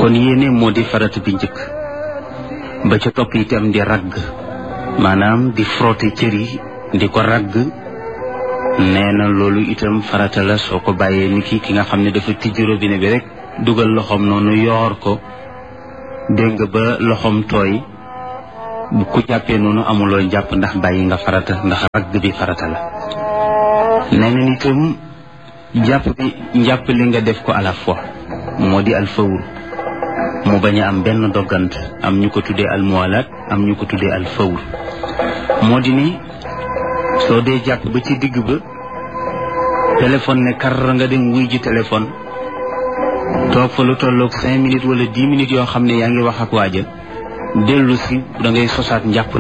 kon yéene moo di farata bi njëkk ba ca topp itam di ragg maanaam di frotter cër yi di ko ragg nee na loolu itam farata la soo ko bàyyee ni ki ki nga xam ne dafa tijji robinet bi rek dugal loxoom noonu yoor ko dégg nga ba loxoom tooy bu ku jàppee noonu amuloo jàpp ndax bàyyi nga farata ndax ragg bi farata la nee na itam jàpp bi njàpp li nga def ko à la fois moo di alfawr mu bañ a am benn doggant am ñu ko tuddee almuwalaat am ñu ko tuddee alfawr moo di ni soo dee jàpp ba ci digg ba téléphone ne kar nga dem wuy ji téléphone toog fa lu tolloog cinq minutes wala dix minutes yoo xam ne yaa ngi wax ak waaja dellu si da ngay sosaat njàpp